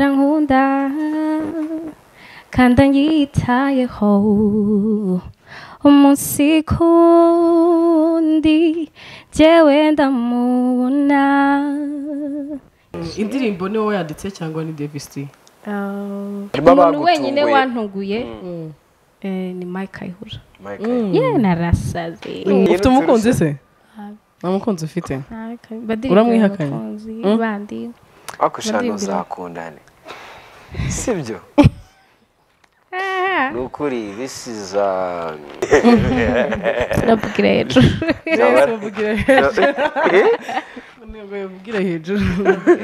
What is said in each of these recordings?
아랑온다 간단히 이타의 호우 umusikundiye jewe ndamubona indirimbo ni wowe yanditse cyangwa ni devisi Harimo umuntu abagutunguye. wenyine wantuguye eh, ni mike kayihura ye narasaze ufite umukunzi se nta mukunzi ufite Uramwihakanye? Mm. bandi wakushana Baririmbira. uzakundane sibyo Ah, ni ukuri this is a ndabwira hejuru mvugira ntabwo yabubwira hejuru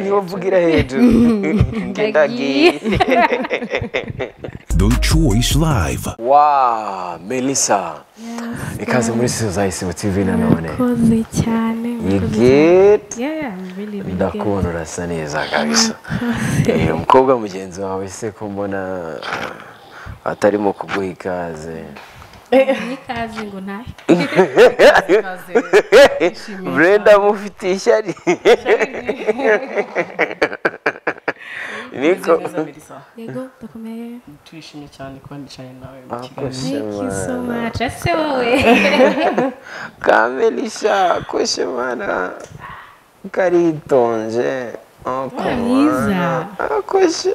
niyo mvugira hejuru Nge ndagiye. The Choice Live. wa melissa ikaze muri sizo tv nanone koze cyane you get Yeah, yeah, I'm really, really good. ndakubona urasa neza kabisa Eh, umukobwa mugenzi wawe se ko mbona ah, atarimo kuguha ikaze Ni kazi ngo ntahe brenda mufitiye ishyari niko yego ndakomeye turishimye cyane kuba nicaye nawe mu kiganiro thank Akoshema. you so much ese wowe kamelisha akoshemana karitonje Wa mwiza. akoshe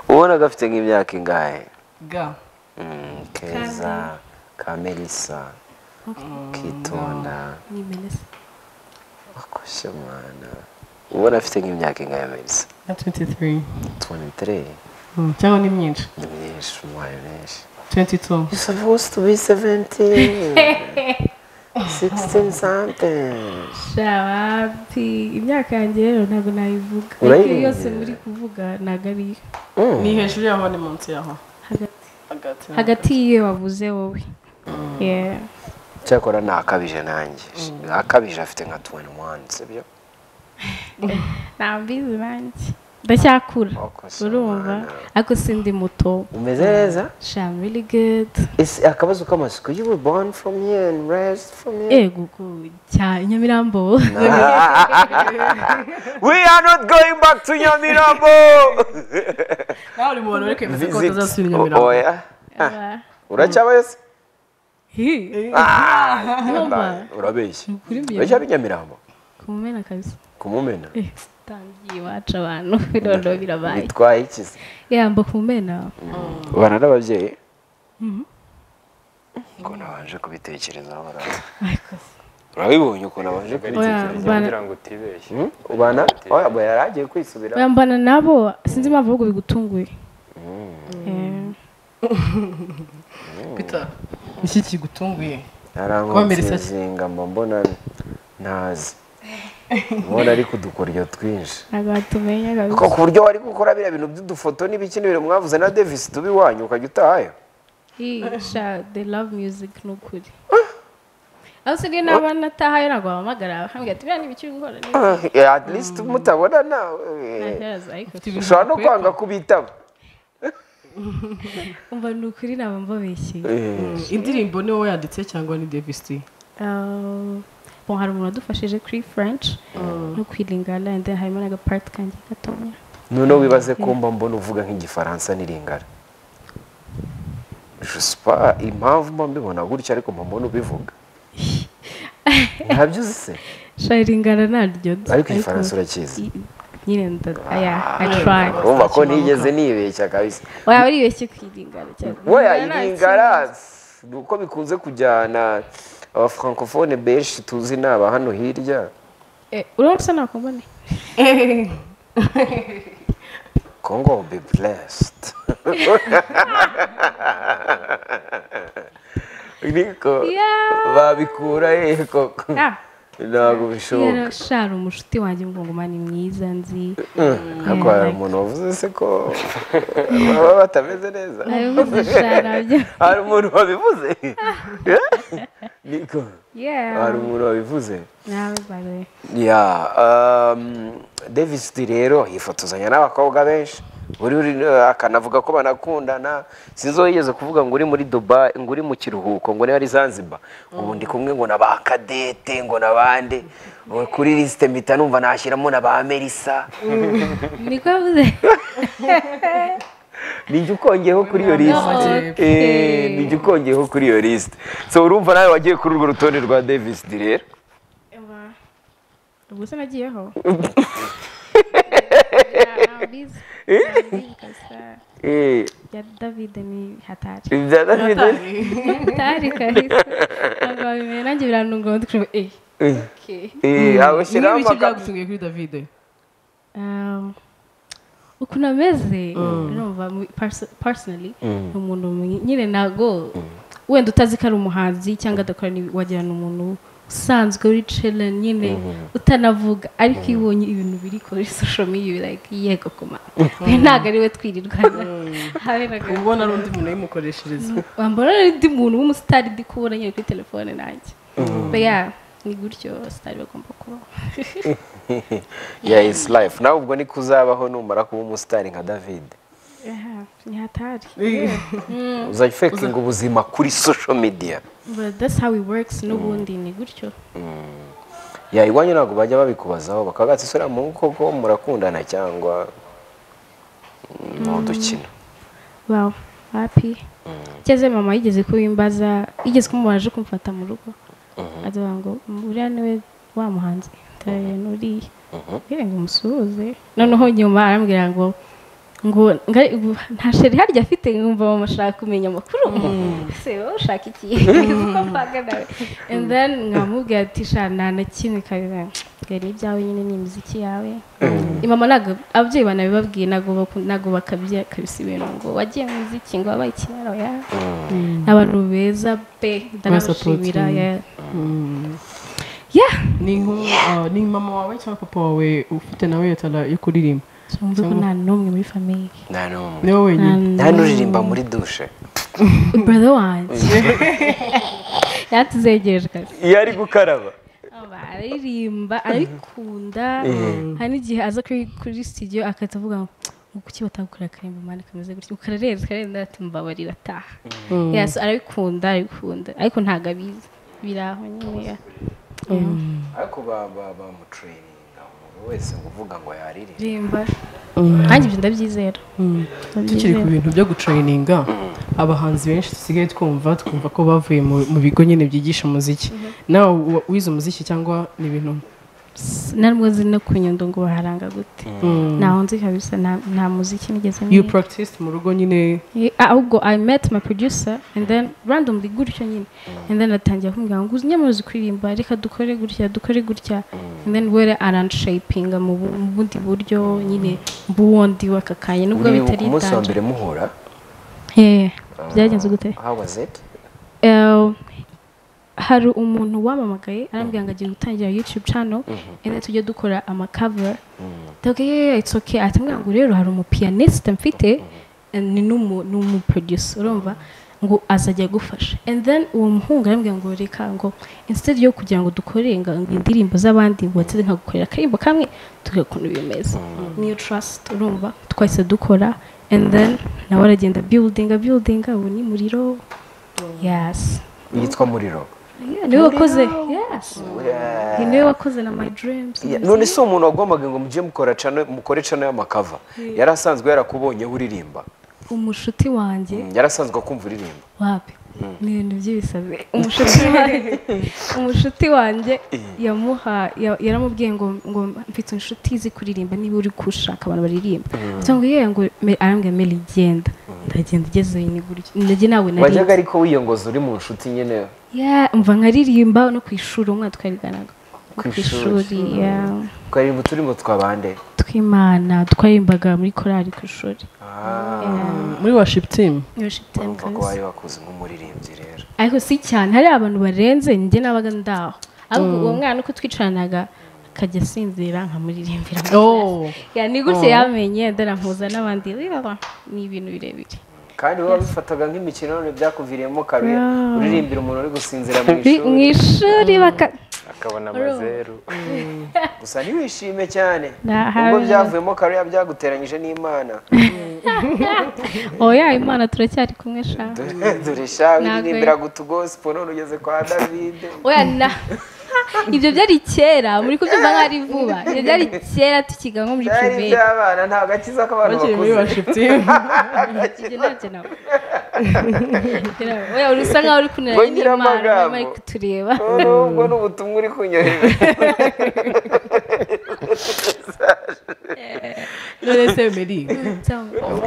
ubona gafite nk'imyaka ingahe ga Mm, keza kamelisa kitonda ni menesa akoshemana ubona afite nk'imyaka ingahe melisa na 23 23 Mm, cyangwa ni myinshi ni myinshi umwanya mwinshi 22 You're supposed to be 17. 16 something. shabapi imyaka yanjye rero ntabwo nayivuga Urayirinda. Ariko yose muri kuvuga ntabwo ari iyo ni hejuru yaho ni munsi yaho hagati hagati hagati y'iyo wavuze wowe Yeah. cyakora ni akabije nanjye akabije afite nka 21 sibyo nta mbizi nanjye ndacyakura Oko se urumva mwana. ariko sindi muto umeze neza sham really good Isi- akabazo k'amasuku you were born from here and raised from here yego ko cya nyamirambo we are not going back to nyamirambo nawe uri mu bantu bari kwemeza ko Visit. batazasubira i O- nyamirambo oya uracyabayo se Hi, Ah, Nyamirambo. urabeshya kuri mbere uracya nyamirambo kumena kabisa kumumena Eh, tangiye iwacu abantu none birabaye bitwaye iki se yamba kumena ubana n'ababyeyi ngo nabanje kubitekerezaho urabona. urabibonye ukuntu abanje kubitekerezaho Oya, kugira ngo utibeshye Hmm? ubana oya oya, yari agiye kwisubira bambana nabo sinzi impamvu ahubwo bigutunguye Eh, peter iki kigutunguye Kubamerisa iki? arankomerezinga mba mbona ntazi ubona ariko udukoryo twinshi ntabwo watumenya ko kabisa ku buryo wari gukora biriya bintu by'udufoto n'ibikinibiro mwavuze na devisi tuba iwanyu ukajya utahayo Hi, sha they love music nukuri aho se niyo naba natahayo ntabwo wahamagara bakambwira ati biriya n'ibikiri gukora n'ibiki." Ah, eh, at least mutabona nawe eh, Ntakibazo, ariko ushobora no kwanga kubitaba umva ni ukuri naba mbabeshyeye Eh, indirimbo ni wowe yanditse cyangwa ni devisi Uh, bon hari umuntu wadufashije kuri french no kwilingana and then harimo n'agapart kanjye gatonya noneho wibaze ko mba mbona uvuga nk'igifaransa n'iringara josipa impamvu mba mbibona gutya ariko mba mbona ubivuga ntabyo uzi se sharingana naryo nzi, ariko igifaransa urakizi i- nyine nda- aya i try urumva ko ntigeze nibeshya kabisa waba uribeshye kwilingana cyane weya Kwilingana nta iringara ni uko bikunze kujyana abafrancofone benshi tuzi ni aba hano hirya kibazo. Eh, urabona bisa ntabwo mbone kongo be blessed niko Yeah. babikura hehe koko Ah, ntabwo rero bishoboka shara umushuti wanjye mugongoma ni mwiza nzi ntabwo hari umuntu wavuze se ko baba batameze neza abivuze shara byo hari umuntu wabivuze niko hari yeah umuntu wabivuze nawe bare ya um, davis D rero yifotozanya n'abakobwa benshi uri uri akanavuga ko banakundana sinzi uwo yigeze kuvuga ngo uri muri dubai ngo uri mu kiruhuko ngo niba ari zanzibar ubu ndi kumwe ngo na ba kadete ngo na bande ubu kuri lisite mpita numva nashyiramo na ba melisa niko yavuze nijya ukongeyeho kuri iyo lisite Okay. nijya ukongeyeho kuri iyo lisite so urumva nawe wagiye kuri urwo rutonde rwa davis di rero ubwo se nagiyeho Eh, ya david ni hatari ibya David- hatari kabisa ntabwo wabimenya nanjye biranungura ndikubwira eh Eh, okay eh, aho ushyiraho Ni iki amagambo byagutunguye kuri davide Um, ukuntu ameze urumva mu- perso- personally ni umuntu mwi- nyine ntago wenda utazi ko ari umuhanzi cyangwa adakora n'ibi- wagira ni umuntu usanzwe uri chillen nyine utanavuga ariko iyo ubonye ibintu biri kuri social media uba like yego kuma we ntabwo ari we twirirwana habe na gato ubona ari undi muntu yayimukoreshereza wambona n'undi muntu w'umusitari ndi kubona nyine kuri telefone nanjye But yeah, ni gutyo abasitari bagomba kubaho ya isi life nawe ubwo niko uzabaho numara kuba umusitari nka david Yeah, ni hatari uzajya ufekinga ubuzima kuri social media But that's how it works n'ubundi ni gutyo ya iwanyu ntabwo bajya babikubazaho bakavuga ati sura mu koko murakundana cyangwa ni udukino wow happy cyeze mama yigeze kubimbaza yigeze kumubaje kumfata mu rugo azavuga ngo uriya niwe wa muhanzi ndabona uriya mbwira ngo umusuhuze noneho nyuma arambwira ngo ngo nga- ubu nta sheri harya afite nkumva mama ashaka kumenya amakuru ese wowe ushaka iki Uko mpanga nawe and then nkamubwira ati sha nta na kimwe kabiri gari ibyawe nyine ni imiziki yawe mama ntabwo ababyeyi banabibabwiye ntabwo baku- ntabwo bakabya kabisa ibintu ngo wagiye mu muziki ngo wabaye ikimero ya Ni abantu beza pe ndanabashimira ya ya ni nk'u- ah, ni mama wawe cyangwa papa wawe ufite nawe yatara yo kuririmba sinumva ko nta n'umwe muri famiye nta n'umwe ni wowe wenyine nta n'uririmba muri dushe brother wanjye yatuzegereje kazi iyo ari gukaraba Aba aririmba arikunda hari n'igihe aza kuri kuri studio akahita avuga ngo "Ngo kuki batagukora akarimba mani kameze gutya ukararenze ukarenza ati mbabarira ataha Yeah, so arabikunda arabikunda ariko ntabwo abizi biraho nyine yeah. Yeah. ariko ba- ba- bamutrayininga umuntu wese ngo uvuga ngo yaririmbe rimba nanjye ibyo ndabyizera tukiri ku bintu byo gutrayininga abahanzi benshi dusigaye twumva twumva ko bavuye mu- mu bigo nyine byigisha umuziki nawe wa- wize umuziki cyangwa ni ibintu narwoze no ku nyundo ngo baharanga gute ntaho nzi kabisa nta- nta muziki nigeze you niga. practice mu rugo nyine Yeah, ahubwo i met my producer and then randomly gutyo nyine and then atangira kumbwira ngo uzi nyamaze kuririmba reka dukore gutya dukore gutya and then were aranshapinga mu bu- mu bundi buryo nyine mbuwundi w'aka kanya nubwo uribuka bitari umunsi wa itangira mbere muhura Eh, byagenze gute how was it Eh, hari umuntu wamamagaye arambwira ngo agiye gutangira youtube channel and then tujye dukora amacover ndavuga yeee it's okay ati mbwira ngo rero hari umupiyaniste mfite and ni n'umu- ni umuproducer urumva ngo azajya agufasha and then uwo muhungu arambwira ngo reka ngo instead yo kugira ngo dukore ngo indirimbo z'abandi ngo watse nkagukorera akarimbo kamwe tukareba ukuntu bimeze niyo trust urumva twahise dukora and then nawe aragenda buildinga buildinga ubu ni muriro yes yitwa muriro Yeah, niwe wakoze yes Ni niwe wakoze na my dreams Yeah, none si umuntu wagombaga ngo mujye mukora cano mukore cano y'amakava yari asanzwe yarakubonyeho uririmba umushuti wanjye yari asanzwe akumva uririmba wapi ni ibintu by'ibisazi umushuti wanjye umushuti wanjye yamuha ya- yaramubwiye ngo ngo mfite inshuti izi kuririmba niba uri gushaka abantu baririmba cyangwa ngo yewe ngo me- arambwira meli genda ndagenda igezeyo ni gutyo ndajye nawe wajyaga nari ariko wiyongoza uri mu nshuti nyine Yeah, mva nkaririmba no ku ishuri umwana twariganaga No Ku ku ishuri. ishuri yeah. twaririmba uturimo twa bande tw'imana twaririmbaga muri korali ku ishuri muri worship team worship time urumva ko kabisa. wari wakuze nk'umuririmbyi rero ariko si cyane hari abantu barenze njye nabaga ndaho ahubwo uwo mwana uko twicaranaga akajya asinzira nkamuririmbira mu class. oh Yeah, ni gutya yamenye ndarampuza n'abandi Reba, ni ibintu birebire kandi wowe wabifataga nk'imikino none byakuviriyemo kabiri Yeah. uririmbira umuntu uri gusinzira mu Ri- mu ishuri ishuri baka akabona amazeru gusa ntiwishime cyane Nah, ubwo habe- byavuyemo kariya byaguteranyije n'imana oya imana turacyari kumwe sha Dore- dore sha Ntabwo- wiririmbira gutugosipo none ugeze kwa davide oya na ibyo byari kera muri kubyumva nkaho ari vuba ibyo byari kera tukiga nko muri byari puberi iby'abana nta gakiza k'abantu bakiri muri bakuze washiputi ibyo ntabyo nawe Ibyo ntabyo. oya uri usa nkaho uri kunira Ngo n'imana nyiramagambo. urimo kutureba none ubwo ni ubutumwa uri kunyohera none se meri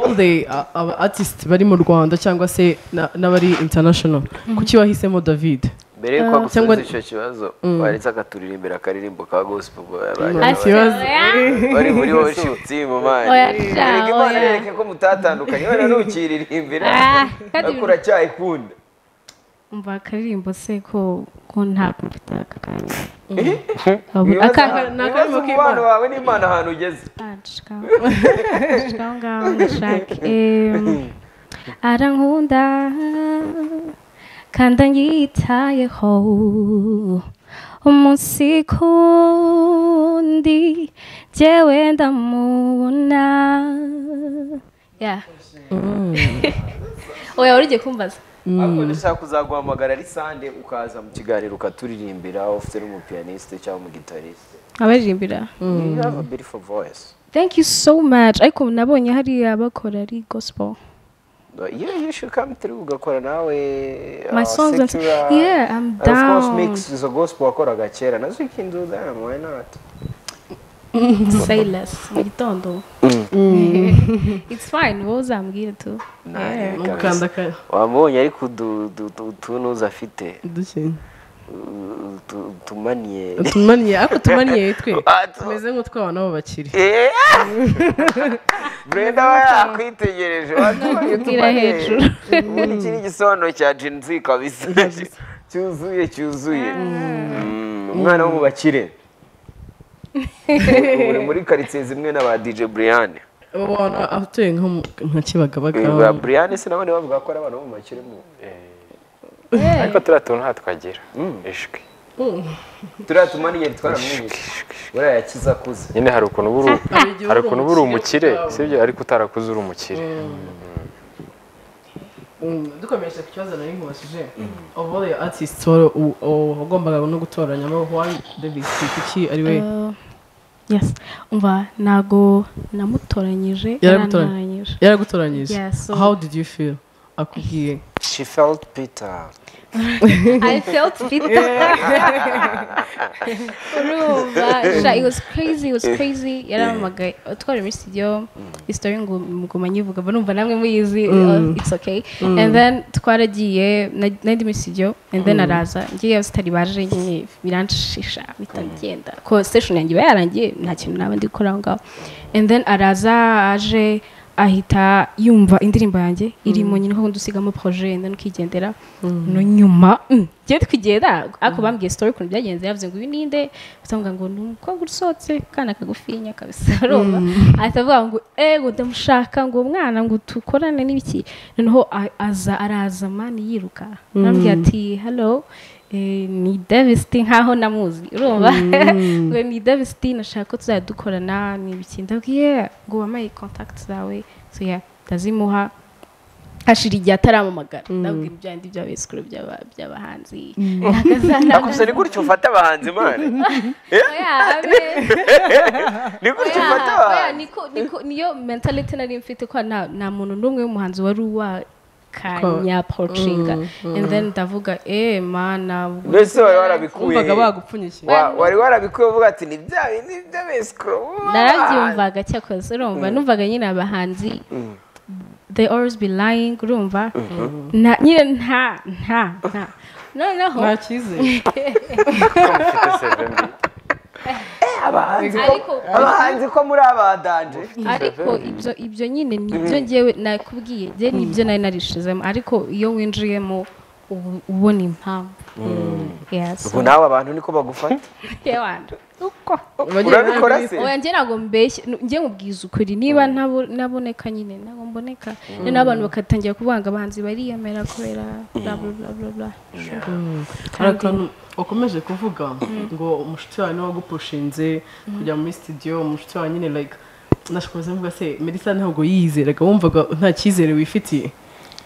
all the uh, aba artist bari mu rwanda cyangwa se na- n'abari international kuki wahisemo david mbere yuko cyangwa- agusubiza icyo kibazo wanditse akaturirimbira akaririmbo ka gospel Nta Ati, kibazo. oya. bari muri worship team man Oya, sha, erega imana oya. yereke ko mutatandukanye wenda ntukiririmbira Ah, kandi ariko uracyayikunda umva akaririmbo se ko ko ntabwo mfite aka kanya Aka- Ibibazo- ni ibibazo akarimo mu k'Imana. bana bawe n'imana ahantu ugeze aho ngaho ndashaka Em, arankunda kandi anyitayeho umunsi kundi jyewe ndamubona Ya. oya wari ugiye kumbaza ariko ndashaka kuzaguhamagara ari sande ukaza mu kiganiro ukaturirimbira ufite n'umupiyaniste cyangwa umugitariste abaririmbira you have a beautiful voice thank you so much ariko nabonye hariya bakora ari gospel yeah you should come through ugakora nawe my uh, songs and secular- yeah i'm And of course down mix izo gospel wakoraga kera nazo you can do them why not say less mu gitondo it's fine wowe uzambwira tu mukanda ka wamubonye ariko udu- udu- udu- utunuza afite dukenye u- utu- utumaniye tumaniye ariko tumaniye twe Ah, tu- tumeze nk'utwaba nabo bakiri Eh! Brenda we yakwitegereje watumanye Ubwira utumaniye. hejuru. ubundi iki ni igisobanuro cya Gen Z kabisa cyuzuye cyuzuye Mm, umwana wo mu bakire Ubu uri muri karitsiye zimwe na ba DJ Brian ubona atuye nko mu- nka kibagabaga ba Brian sinabone bavuga ko ari abantu bo mu bakire mu ariko turiya tuntu nta twagira ijwi turiya tumaniye twaramwigishije buriya yakize akuze nyine hari ukuntu uba uri- Abigira hari ukuntu uba uri umukire, umukire sibyo ariko utarakuze uri umukire Mm, dukomeje ku kibazo nari nkubashije of all the artists wa- u- u- wagombaga no gutoranyamo Juan Davis kuki ari we Uh, yes umva ntago namutoranyije Yaragutoranyije. yarantoranyije yaragutoranyije Yeah, so- how did you feel akubwiye she felt Peter i felt fit urumva sha it was crazy it was crazy yarampamagaye twari muri studio isitori ngo mugoma nyivuga mba numva namwe muyizi uh, it's okay and then twaragiye na- nari ndi muri studio and then araza ngiye sitari baje nyine biranshisha bitagenda ko station yanjye iba yarangiye nta kintu naba ndi gukora aho ngaho and then araza aje ahita yumva indirimbo yanjye irimo nyine kuko dusigamo projet and then ukigendera no nyuma mm, ngiye twigenda ariko bambwiye story ukuntu byagenze yavuze ngo uyu ninde usanga ngo ni umukobwa usohotse kana kagufinya kabisa arumva ahita avuga ngo ego ndamushaka ngo mwana ngo tukorane n'ibiki noneho a- aza araza mani yiruka arambwira ati hello eh, ni davisiti nkaho namuzi urumva ngo ni davisiti nashaka ko tuzajya dukorana n'ibiki ndabwiye ngo wampaye kontakiti zawe so yeah ndazimuha hashira igihe ataramamagara ndabwira ibyo ndi bya bisikuru by'aba- by'abahanzi ariko gusa ni gutyo ufata abahanzi imana oya abe ni gutyo Oya, ufata oya, abahanzi niko- niko- niyo mentality nari mfite ko nta nta muntu n'umwe w'umuhanzi wari wakanya porucinga and then ndavuga eh mana ubwo mbese wari warabikuye wumvaga bagupfunyikira Wa- wari warabikuye uvuga ati ni bya bindi by'abesikuru narabyumvaga cyakoze urumva numvaga nyine abahanzi they always be lying urumva na nyine nta nta nta noneho nta cyizere Ufite seve mbi. ariko abahanzi ko muri abadanje ariko ibyo ibyo nyine nibyo ngewe nakubwiye njye nibyo nari narishizemo ariko iyo winjiyemo ubu- ubona impamvu Yes. ubu nawe abantu niko bagufata Yewe wanjye, uko urabikora se oya njye ntabwo mbeshye nu- njye mubwiza ukuri niba ntabo- ntaboneka nyine ntabwo mboneka noneho n'abantu bakatangira kuvuga ngo abahanzi bariyemera kubera bla bla bla bla bla hari akantu wakomeje kuvuga ngo umushuti wawe niwe wagupushinze kujya muri studio umushuti wawe nyine like nashobora kuvuga se melissa ntabwo yiyizeraga wumvaga nta cyizere wifitiye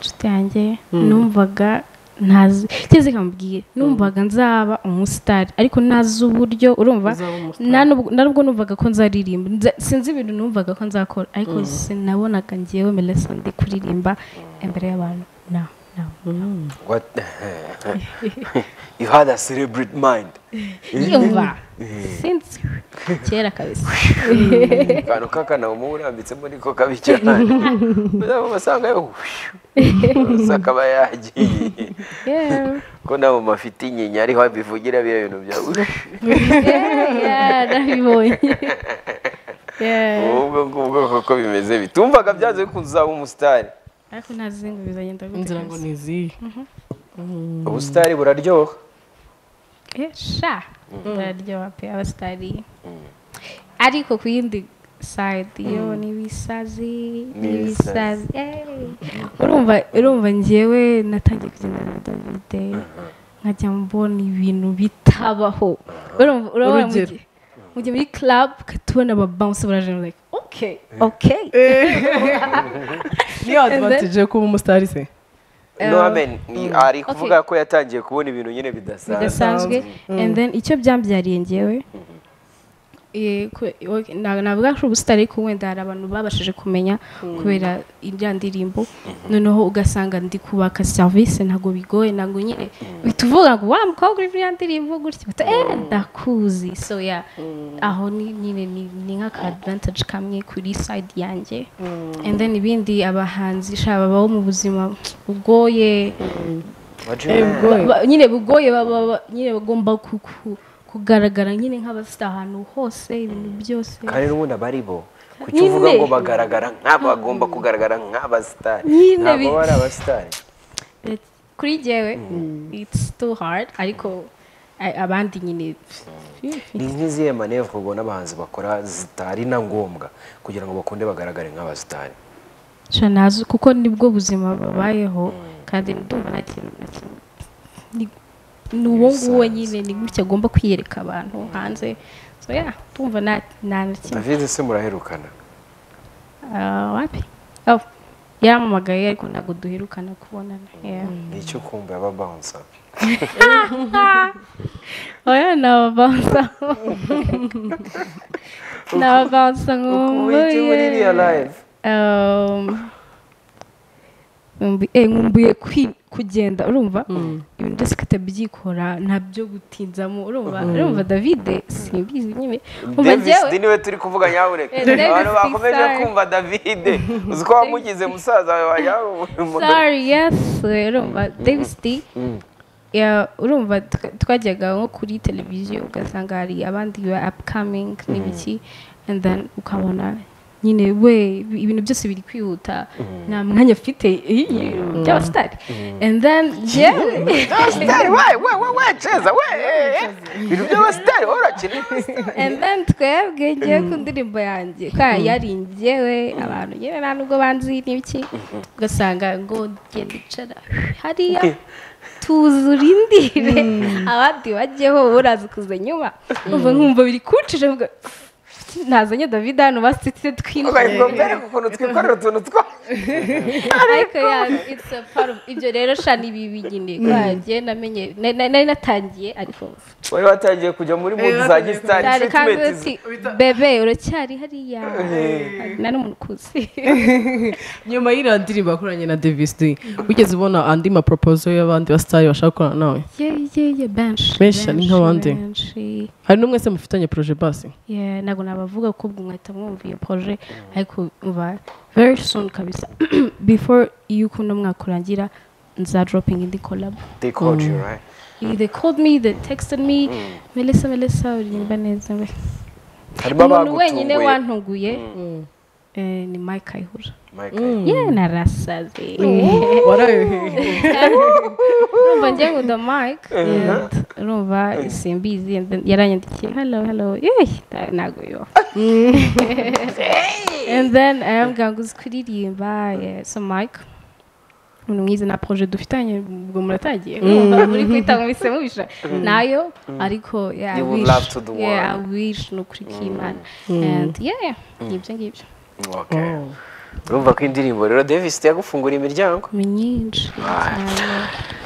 inshuti yanjye numvaga ntazi cyeze ikambwira numvaga nzaba umusitari ariko ntazi uburyo urumva Uzaba umusitari. nta n'ubwo- nta n'ubwo numvaga ko nzaririmba Nza- sinzi ibintu numvaga ko nzakora ariko sinabonaga ngewe melesa ndi kuririmba imbere y'abantu na na What? you had a celebrate mind yumva sinzi kera kabisa akantu k'akana umurambitsemo niko kabi cyane uzaba umusanga yose akaba yagiye yewe ko nta mu mafite inyinya ariho bivugira biriya bintu byawe Yeah, nabibonye Yeah. ubwo ngubwo koko bimeze bitumvaga byanze bikunze uzaba umusitari ariko ntazi ngo bizagenda gute inzira ngo ni izihe ubusitari buraryoha Eh, sha bararyoha pe abasitari ariko ku yindi side yo n'ibisazi n'ibisazi Eh, urumva urumva njyewe natangiye kugenda na davide nkajya mbona ibintu bitabaho urumva urabona mu Urugero. gihe- mu gihe muri club tubona ababounce barajena like okay okay niyo advantage yo kuba umusitari se no amen ari kuvuga ko yatangiye kubona ibintu nyine bidasanzwe bidasanzwe and then icyo byambyariye ngewe eh, ku- ok, na- navuga ko ubusitari ariko wenda hari abantu babashije kumenya kubera iriya ndirimbo noneho ugasanga ndi kubaka serivisi ntabwo bigoye ntabwo nyine uhita uvuga ngo wa mukobwa uri muri iriya ndirimbo gutya uhita, eh ndakuzi so ya aho ni- nyine ni- ni nk'aka advantage kamwe kuri side yanjye and then ibindi abahanzi shaba babaho mu buzima bugoye Ba- nyine bugoye baba ba- nyine bagomba ku- ku- kugaragara nyine nk'abasita ahantu hose ibintu byose kandi n'ubundi abaribo kuki Nyine. uvuga ngo bagaragara nk'aba bagomba kugaragara nk'abasitari Nyine ntabwo bi- bari abasitari kuri jyewe it's too hard ariko a- abandi nyine ni nk'izihe manevure ubona abahanzi bakora zitari na ngombwa kugira ngo bakunde bagaragare nk'abasitari sha nazo kuko nibwo buzima babayeho kandi ndumva nta kintu na kimwe ni- ni uwo nguwo nyine ni gutya agomba kwiyereka abantu hanze so yeah ndumva nta nta na kimwe david se muraherukana Ah, wapi oh yaramamagaye ariko ntabwo duherukana kubonana yeah ni icyo kumva y'ababansa oya nababanza nababanza wiki muri real nkumbuye life Um, nkumbu- eh, nkumbuye kwi- kugenda urumva ibintu byose katabyikora ntabyo gutinzamo urumva urumva davide simbizi nyine umva davis njyewe niwe turi kuvuga nyabuneka Eh, Davis abantu bakomeje Tisari. kumva david uzi ko wamugize musaza wawe wajyawe sorry yes urumva davis d Ya, urumva tuka- twajyaga nko kuri televiziyo ugasanga hari abandi ba upcoming n'ibiki and then ukabona nyine we bi- ibintu byose biri kwihuta nta mwanya afite eh, by'abasitari and then njyewe sitari we we we we ceza we eh, eh. ibintu by'abasitari wowe urakina and then twebwe ngewe ku ndirimbo yanjye kwa yari ngewe abantu nyine nta nubwo banzi n'ibiki ugasanga ngo genda icara hariya tuzura indire abandi bajyeho uraza kuza nyuma umva nkumva biri kuncije mvuga nazanye david hano basitse twinjira ukayivuga mbereka ukuntu twikorera utuntu twacu ariko ya it's a part of ibyo rero sha ni bibi nyine kwa njye namenye na- na- nari natangiye ariko wari watangiye kujya muri mudu za gisitari cyane kandi treatment uti bebe uracyari hariya nari umuntu ukuze nyuma y'iriya ndirimbo yakoranye na davis d wigeze ubona andi maporopozo y'abandi basitari bashaka gukorana nawe Yeah, yeah, yeah, benshi Benshi, ni nk'abandi. benshi hari n'umwese mufitanye poroje basi Yeah, ntabwo nabavuga ko ubwo mwahita mwumviye proje ariko mva very soon kabisa before yuko uno mwaka urangira nza dropping indi collab they called you right they called me they texted me melissa melissa uririmba neza we harimo umuntu wenyine abagutunguye wantunguye eh, ni mike ayihura Mike ye narasaze warayoheje urumva njye nkunda mike and urumva simbizi and then yaranyandikiye hello hello yeee ntabwo yo and then arambwira ngo uzi kuririmba yeah, so mike umuntu mwiza na projet dufitanye ubwo muratagiye urumva muri kwita ngo mpise mubisha nayo ariko yeah, I You would wish. love to do Yeah, one. I wish ni ukuri k'imana and yeah ngibyo ngibyo Okay. urumva ko indirimbo rero davis yagufunguriye imiryango ni nyinshi cyane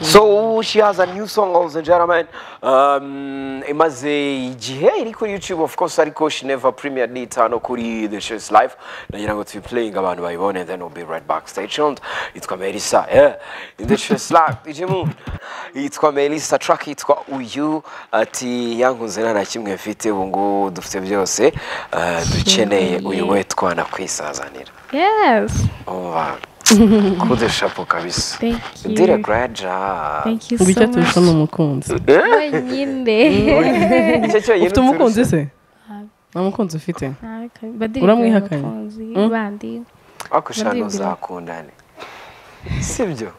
so she has a new song also gentlemen um, imaze igihe iri kuri youtube of course ariko she never premiered it hano kuri the shows live nagira ngo tuyiplaying abantu bayibone then we'll be right back stay tuned yitwa melissa yeah. in the shows live ije mu yitwa melissa track yitwa uyu ati yankunze nta na kimwe mfite ubu ngubu dufite byose uh, dukeneye uyu we twanakwisazanira Yes. umva kudushapo kabisa Thank you. dire graja Thank you ubu so icyo turusha ni much. umukunzi Wenyine. icyo cyonyine ufite umukunzi se Ntabwo. nta mukunzi ufite Badirika Uramwihakanye? umukunzi, bandi. wakushana Ndabyimbira. uzakundane sibyo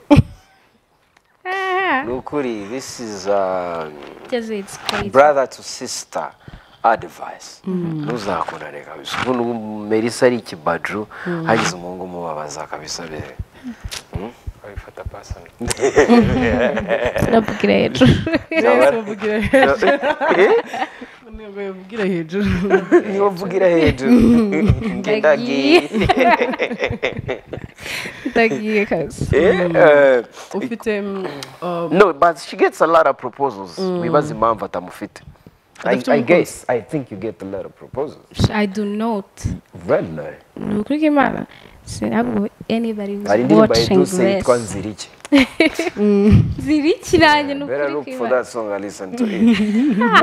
Ah, ni ukuri this is a just it's crazy. brother to sister advice ntuzakundane kabisa ubu n'ubu melissa ari ikibaju hagize umuhungu umubabaza kabisa rero babifata pasoni Ndabwira hejuru. ntabwo yabwira hejuru niba mvugira hejuru ngendagiye Ndagiye kazi. ufite mm, uh, no but she gets a lot of proposals wibaza impamvu atamufite I, I guess I think you get a lot of proposals I do not. really Ni ukuri kw'Imana, sinabwo anybody who's hari indirimbo watching yiduse this. yitwa nzirike Ziri kiranye ni better ukuri look for kw'Imana. that song and listen to it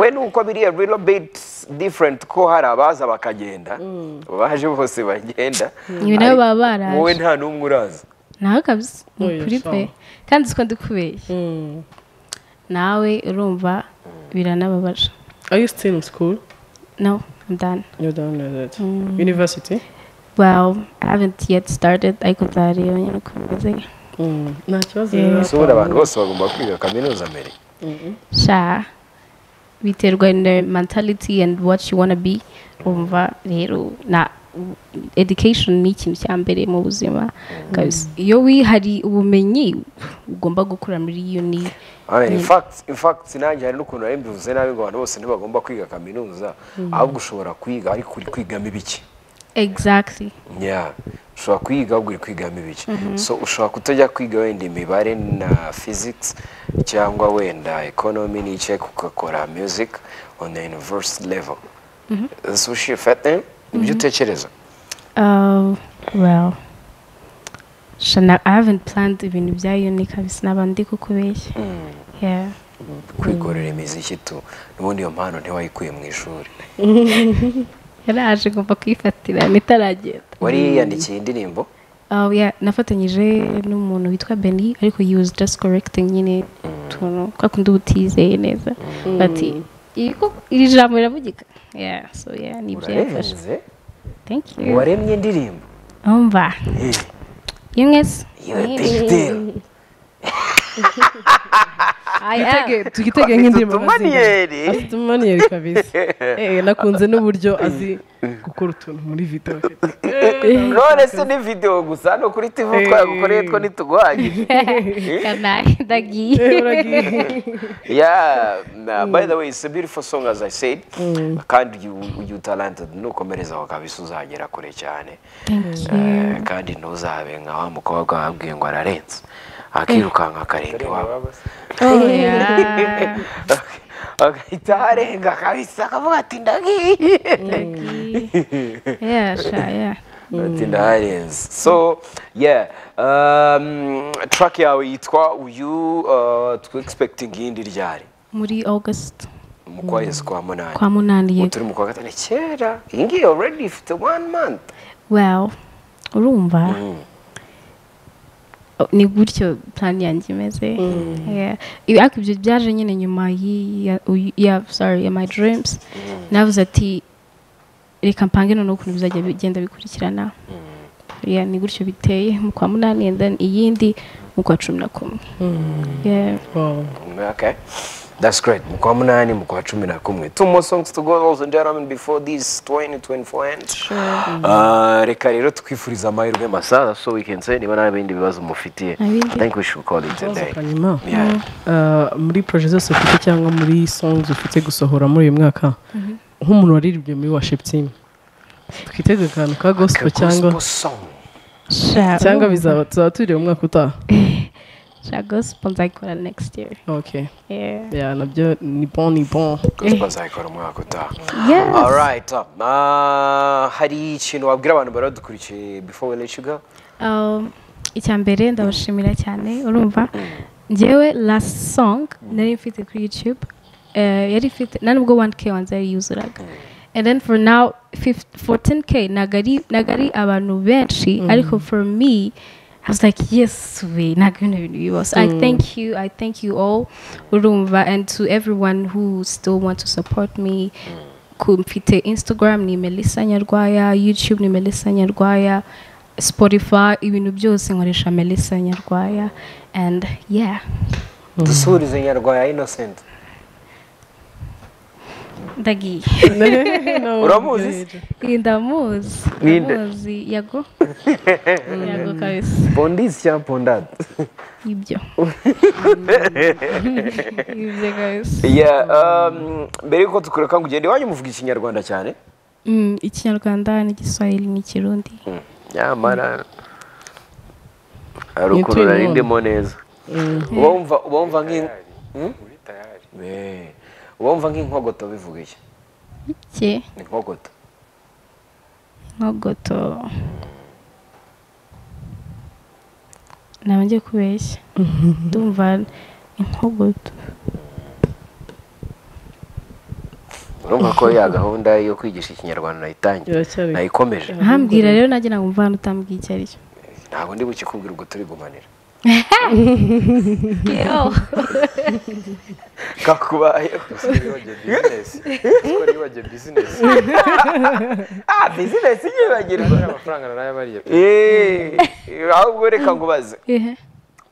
we nuko biri a little bit different ko hari abaza bakagenda baje bose bagenda Ibi nabo baba baraje. wowe nta n'umwe uraza nawe kabisa ni Oya, ukuri pe sawa. kandi uzi ko ndikubeshye mm. nawe urumva biranababaje are you still in school no I'm done you're done with it university well I haven't yet started ariko nzareba nyine uko bimeze Mm. nta kibazo Yeah. rero. so ubundi abantu bose bagomba kwiga kaminuza mbere sha biterwa na mentality and what you wanna be umva rero na education ni ikintu cya mbere mu buzima kabisa iyo wihari ubumenyi ugomba gukura muri uni Amen. In fact, in fact nanjye hari n'ukuntu nari mbivuze nabi ngo abantu bose ntibagomba kwiga kaminuza ahubwo ushobora kwiga ariko uri kwigamo ibiki exactly yeah. ushobora kwiga ahubwo uri kwigamo ibiki so ushobora kutajya kwiga wenda imibare na physics cyangwa wenda economy n'icyo ariko ugakora music on the university level so ushifate ibyo utekereza Oh, well. Shana, I haven't planned ibintu bya uni kabisa naba ndi kukubeshya. Yeah. kwikorera imiziki tu n'ubundi iyo mpano ntiwayikuye mu ishuri Yaraje ngomba kwifatira nitaragenda. wari yiyandikiye indirimbo Oh yeah, nafatanyije n'umuntu witwa Benny ariko he was just correcting nyine tuntu kwa kundi utizeye neza. Bati iko iri jambo riravugika. Yeah, so yeah, ni ibyo yafashe. urarenze Thank you. waremye indirimbo Umva. Eh. Yemwes. You're a big deal. I am. tugitege nk'indirimbo Afite utumaniyeri. azi. afite utumaniyeri kabisa Eh, nakunze n'uburyo azi gukora utuntu muri video none se ni video gusa no kuri tv twagukoreye two ntituguhagije Kanaye ndagiye. yeah nah, by the way it's a beautiful song as i said kandi you, you talented nukomerezaho kabisa uzagera kure cyane Thank you. Eh, kandi ntuzabe nka wa mukobwa wabwiye ngo ararenze akirukanka akarenga iwabo Oh yeah. agahita arenga kabisa akavuga ati ndagiye yeah, sure, yeah. ati ndaharenze so yeah um, track yawe yitwa uyu uh, twe expecting yindi ryari Muri August mu kwezi kwa munani kwa munani ubu yego. turi mu kwa gatanu kera iyi ngiyi already ifite one month Well, urumva oh, ni gutyo plan yanjye imeze. Yeah. Ibi- Ariko ibyo byaje nyine nyuma y'i- ya uyu- ya sorry, ya my dreams. Navuze ati reka mpange noneho ukuntu bizajya bigenda bikurikirana Yeah, ni gutyo biteye mu kwa munani and then iyindi mu kwa cumi na kumwe Yeah. Okay. That's great. Mkwa munani, mkwa chumi na kumwe. Two more songs to go, ladies and gentlemen, before this 2024 ends. Uh, reka rero twifuriza amahirwe masa so we can say niba nta bindi bibazo mufitiye Ntabindi. i think we should call it a day hanyuma yeah. ah, muri proje zose ufite cyangwa muri songs ufite gusohora muri uyu mwaka nk'umuntu waririmbye muri worship team twiteze akantu ka gospel Gospel cyangwa song. Sha- cyangwa bizaba tuzaba turi umwaka utaha sha gospel nzayikora next year okay Yeah. yeah, nabyo ni bon ni bon Gospel azayikora umwaka utaha Yes. alright uh, uh, hari ikintu wabwira abantu baradukurikiye before we let you go Um, icya mbere ndabashimira cyane urumva njyewe last song nari mfite kuri youtube eh, yari ifite nta nubwo 1k wanze yari yuzuraga and then for now 15 14k ntago ari- ntago ari abantu benshi ariko for me I was like yes we ntago bino bintu bibaho so I thank you I thank you all urumva and to everyone who still want to support me ku- mfite instagram ni melissa nyarwaya youtube ni melissa nyarwaya spotify ibintu byose nkoresha melissa nyarwaya and yeah dusuhurize nyarwaya innocent ndagiye uramuzi se? Iyi ndamuzi Ninde? ndamuzi yago yago kabisa pondisi cyangwa pondade ibyo ibyo kabisa Yeah, um, mbere yuko tukureka ngo ugende iwanyu muvuga ikinyarwanda cyane Mm, ikinyarwanda n'igiswahili n'ikirundi nyamara hari Ni ukuntu turi nari mu- ndimo neza uba wumva uba wumva nk'in- Uri tayari. Eh, uba wumva nk'inkogoto bivuga iki cye ni inkogoto nkogoto naba ngiye kubeshya ndumva inkogoto urumva ko ya gahunda yo kwigisha ikinyarwanda nayitangiye Iracyari- nayikomeje ahambwira rero nagira ngo mvane utambwiye icyo ari cyo ntabwo ndi bukikubwira ubwo turi gumanira kakubayeho Skol yibajye bizinesi. ah bizinesi yibagirwa Hari amafaranga narayabariye. Eh, ahubwo reka ngo ubaze Ehe.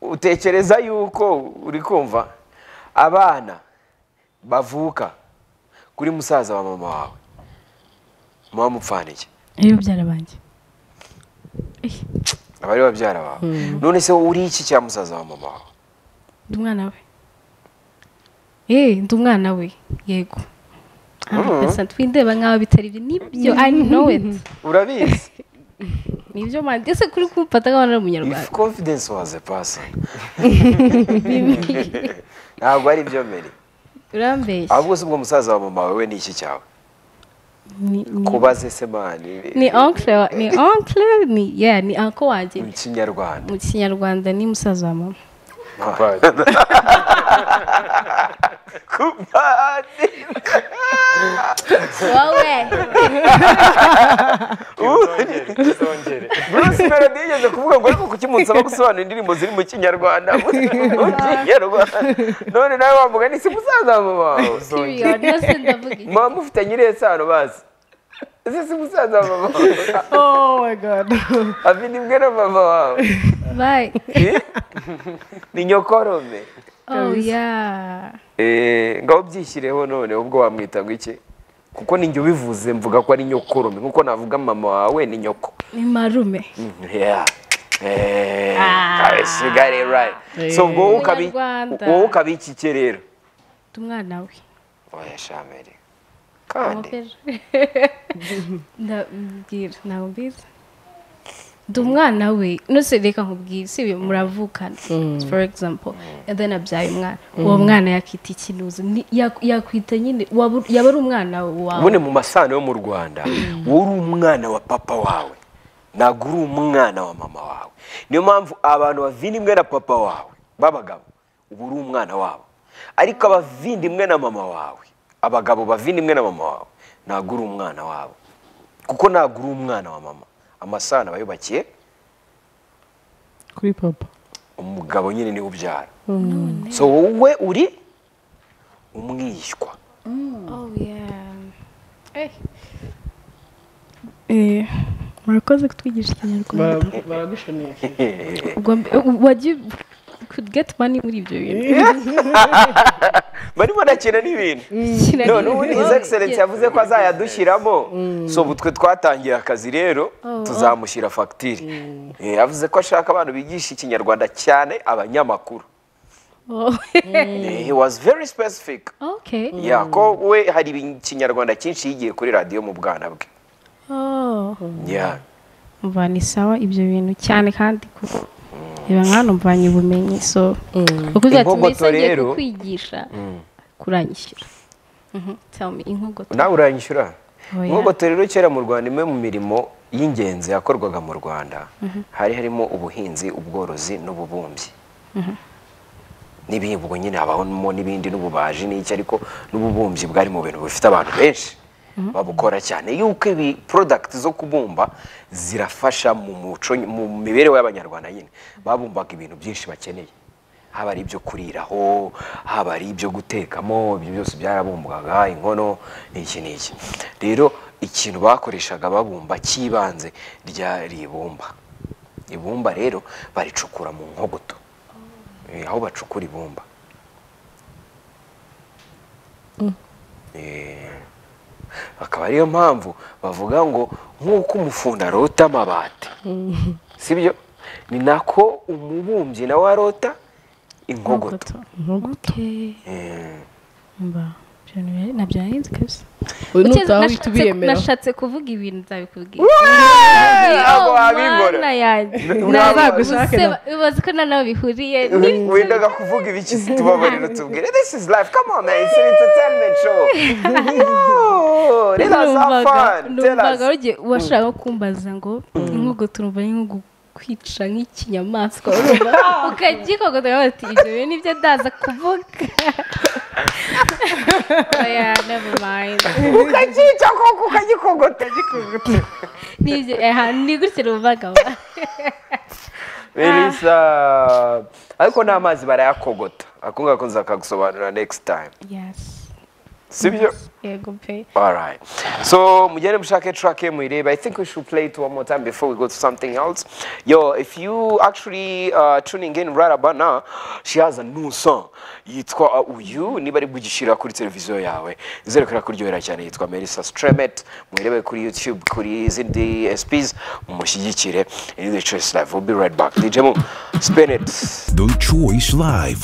utekereza yuko uri kumva abana bavuka kuri musaza wa mama wawe muba mupfaniye iyo byara banjye aba ari babyara bawe none se wowe uri iki cya musaza wa mama wawe ndi umwana we eee ndi umwana we yego amapesa twindeba nk'aho bitari ibyo nibyo i know it urabizi nibyo mani ese kuri kumfata nk'aho ari umunyarwanda if confidence was a person ntabwo ari byo mbere urambeshya ahubwo se ubwo musaza wa mama wawe we ni iki cyawe Ni- ni- kubaze se mani ni onkle wa- ni onkle ni yeah ni anko wanjye mu kinyarwanda mu kinyarwanda ni musaza wa mama Kumpadiri. kumpani wowe Tuzongere, tuzongere. Bruce Melody yigeze kuvuga ngo ariko kuki munsaba gusobanura indirimbo ziri mu kinyarwanda mu kinyarwanda none nawe wavuga ni si musaza wa mama wawe period nose ndavuga iki mama mufitanye irihe sano bazi ese si musaza wa mama wawe oh my god afite imbwe na mama wawe bye Eh? ni nyokorome oh yeah Eh, ngaho byishyireho none ubwo wamwita ngo iki kuko ninjye ubivuze mvuga ko ari nyokorome nkuko navuga mama wawe ni nyoko ni marume Yeah. Hey, guys, you got it right. So Hey. wowe ukabi Umunyarwanda. wowe ukabi iki cye rero. ndi umwana we Oya shamere. Kandi Amapera. ndabwira ntabwo mbizi ndi umwana we nose reka nkubwire si ibi muravukana for example and then abyaye umwana uwo mwana yakita ikinuzi Ni- yak- yakwita nyine waba- yaba ari umwana wawe ubone mu masano yo mu Rwanda, wowe uri umwana wa papa wawe. Ntabwo uri umwana wa mama wawe. Niyo mpamvu abantu bavindimwe na papa wawe babagabo uba uri umwana wabo. Ariko abavindimwe na mama wawe, abagabo bavindimwe na mama wawe, ntabwo uri umwana wabo. Kuko ntabwo uri umwana wa mama. Amasano abayubakiye kuri papa umugabo nyine niwe ubyara so wowe uri umwishywa oh yeah Eh, Eh, murakoze kutwigisha ikinyarwanda Bara- baragushonera ubwo mbe- ubu wagiye could get money muri ibyo bintu barimo nakina n'ibintu Kira- none ubundi his excellence yavuze ko azayadushyiramo so ubu twe twatangiye akazi rero Oh, tuzamushyira fagitire Eh, yavuze ko ashaka abantu bigisha ikinyarwanda cyane abanyamakuru Oh. Eh, he was very specific okay Yeah, ko we hari ibi- ikinyarwanda cyinshi yigiye kuri radiyo mu bwana bwe oh Yeah. umva ni sawa ibyo bintu cyane kandi kuko reba nka hano mvanye ubumenyi so kuko uzatuma Inkogoto isi agiye rero- kukwigisha kuranyishyura Mhm, tell me inkogoto nawe uranyishyura Oya. inkogoto rero kera mu rwanda imwe mu mirimo y'ingenzi yakorwaga mu rwanda hari harimo ubuhinzi ubworozi n'ububumbyi n'ibihingwa nyine habamo n'ibindi n'ububaji n'iki ariko n'ububumbyi bwari mu bintu bifite abantu benshi babukora cyane yuko ibi porodagiti zo kubumba zirafasha mu muco mu mibereho y'abanyarwanda nyine babumbaga ibintu byinshi bakeneye haba ari ibyo kuriraho haba ari ibyo gutekamo ibyo byose byarabumbwaga inkono n'iki n'iki rero ikintu bakoreshaga babumba cy'ibanze ryari ibumba ibumba rero baricukura mu nkogoto Eh, aho bacukura ibumba Eh, akaba ariyo mpamvu bavuga ngo nk'uko umufundi arota amabati sibyo ni nako umubumbyi nawe arota inkogoto inkogoto okay Eh, mba ibyo bintu bya- nabyo narinzi kabisa Uyu ni Ukize- utaha nashatse- wihita ubiyemera nashatse kuvuga ibintu nzabikubwira ntabwo wabibura. Nazagushake na- ubaze ko na nawe bihuriye wendaga kuvuga ibiki tubabarira tubwire this is life come on man it's an entertainment show Yo, let us have fun tell numvaga us rugiye washaka kumbaza ngo inkogo turumva ari nko kwica nk'ikinyamaswa urumva ukagikogota bati ibyo bintu nibyo ndaza kuvuga oya never mind ukakica koko ukagikogota nibyo aha ni gutya numvaga melissa ariko n'amazi barayakogota ako ngako nzakagusobanurira next time yes sibyo yego pe All right. So, mujene mshake track yenu ile, but I think we should play it one more time before we go to something else. Yo, if you actually uh, tuning in right about now, she has a new song. Yitwa uh, Uyu, niba ari bugishira kuri televiziyo yawe. Izerekana kuryohera cyane yitwa Melissa Stremet. Mwirebe kuri YouTube, kuri izindi SPs, mumushyigikire. In the Choice Live, we'll be right back. DJ Mo, spin it. The Choice Live